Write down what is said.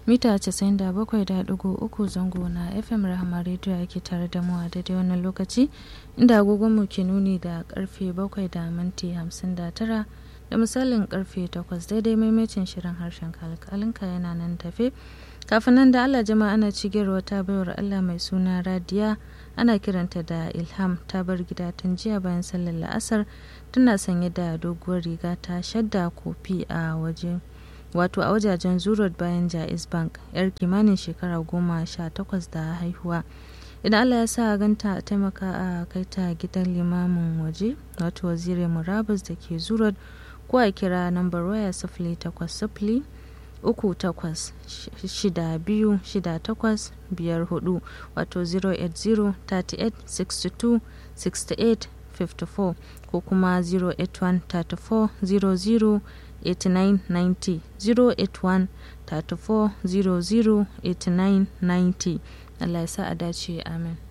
mita 97.3 zango na fm rahama radio yake tare da mu a daidai wannan lokaci inda agogonmu ke nuni da karfe 7 da minti 59 da misalin karfe 8 daidai maimacin shirin harshen kalkalinka yana nan tafe kafin nan da allah jama'a ana cigiyar wata baiwar allah mai suna radiya ana kiranta da ilham ta bar gida tun jiya bayan sallar la'asar tana sanye da doguwar riga ta shadda kofi a waje wato a wajajen zurot bayan jais bank yar kimanin shekara goma sha takwas da haihuwa idan allah ya sa ganta a taimaka a kai ta gidan limamin waje wato waziri murabus da ke zurot ko a kira nambar waya sifili takwas sifili uku takwas shida biyu shida takwas biyar hudu wato 080 38 62 68 54 ko kuma 081 34 00 8990 081 34 00 8990 Allah ya sa a dace amin